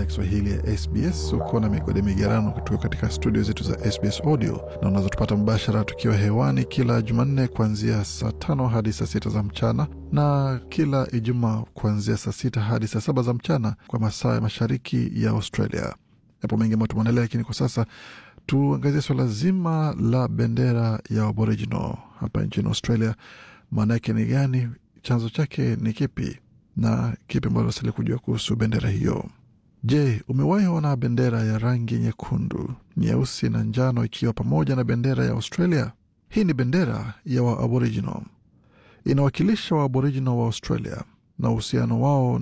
ya Kiswahili ya SBS. Uko na migode migerano kutoka katika studio zetu za SBS Audio, na unazotupata mbashara tukiwa hewani kila Jumanne kuanzia saa tano hadi saa sita za mchana na kila Ijumaa kuanzia saa sita hadi saa saba za mchana kwa masaa ya mashariki ya Australia. Yapo mengi ambayo tumeandalia, lakini kwa sasa tuangazie suala zima la bendera ya Aboriginal hapa nchini Australia. Maana yake ni gani? Chanzo chake ni kipi? na kipi ambacho unastahili kujua kuhusu bendera hiyo? Je, umewahi ona bendera ya rangi nyekundu, nyeusi na njano ikiwa pamoja na bendera ya Australia? Hii ni bendera ya Waaboriginal, inawakilisha Waaboriginal wa Australia na uhusiano wao